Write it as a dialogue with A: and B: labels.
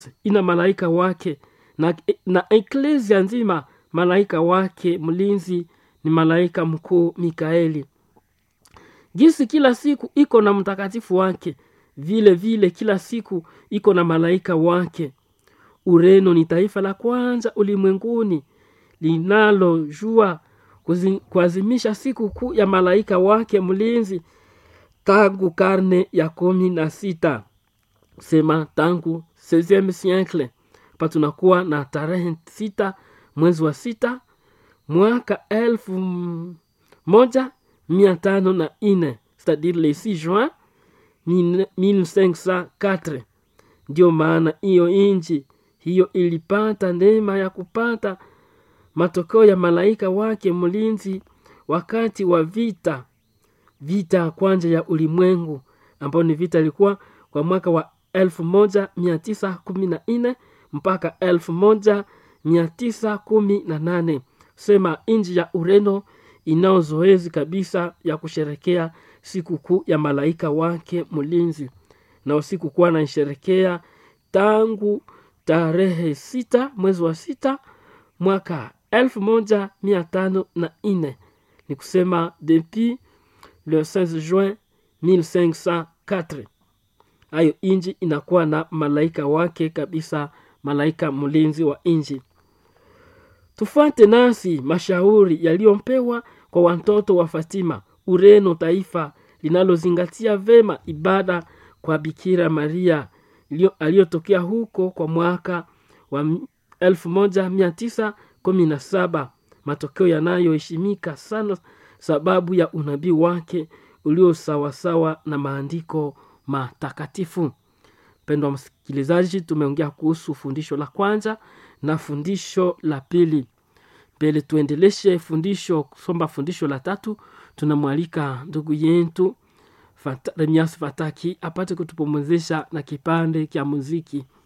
A: ina malaika wake na, na eklesia nzima malaika wake mlinzi ni malaika mkuu mikaeli jinsi kila siku iko na mtakatifu wake vile vile kila siku iko na malaika wake ureno ni taifa la kwanza ulimwenguni linalojua kuazimisha siku kuu ya malaika wake mlinzi tangu karne ya kumi na sita sema tangu 16 siècle pa tunakuwa na tarehe sita mwezi wa sita mwaka elfu moja mia tano na ine c'est-à-dire le 6 juin 1504 ndio maana hiyo inji hiyo ilipata neema ya kupata matokeo ya malaika wake mlinzi wakati wa vita vita ya kwanza ya ulimwengu ambayo ni vita ilikuwa kwa mwaka wa 1914 mpaka 1918 sema nchi ya ureno inao zoezi kabisa ya kusherekea sikukuu ya malaika wake mlinzi na usiku kuwa naisherekea tangu tarehe sita mwezi wa sita mwaka elfu moja mia tano na nne ni kusema depuis le 16 juin 1504 hayo inji inakuwa na malaika wake kabisa malaika mlinzi wa inji tufuate nasi mashauri yaliyompewa kwa watoto wa fatima ureno taifa linalozingatia vema ibada kwa bikira maria aliyotokea huko kwa mwaka wa 1917 matokeo yanayoheshimika sana sababu ya unabii wake uliosawasawa na maandiko matakatifu mpendwa msikilizaji tumeongea kuhusu fundisho la kwanza na fundisho la pili mbele tuendeleshe fundisho kusomba fundisho la tatu tunamwalika ndugu yetu Fata, remias fataki apate kutupumuzisha na kipande kya muziki